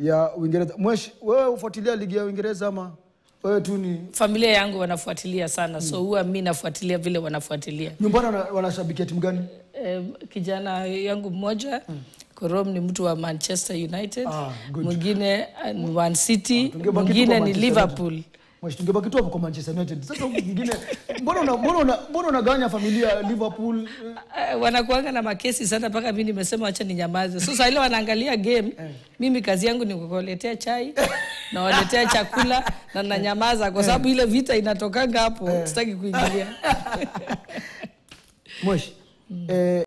ya Uingereza. Mwesh, wewe ufuatilia ligi ya Uingereza ama wewe tu ni Familia yangu wanafuatilia sana, so huwa mi nafuatilia vile wanafuatilia. nyumbani wana- wanashabikia timu gani? Eh, kijana yangu mmoja Korom ni mtu wa Manchester United, Ah, good. mwingine eh, ni Man City, tungebaki tu mwingine kwa ni Manchester Liverpool. Mwesh, tungebaki tu hapo kwa Manchester United. Sasa huku mwingine mbona una, mbona una, mbona unagawanya familia ya Liverpool? eh, Uh, wanakuanga na makesi sana mpaka mi nimesema wacha ninyamaze. So saa ile wanaangalia game, mimi kazi yangu ni kuwaletea chai na waletea chakula na nanyamaza kwa sababu ile vita inatokanga hapo, sitaki kuingilia. Mwesh, eh,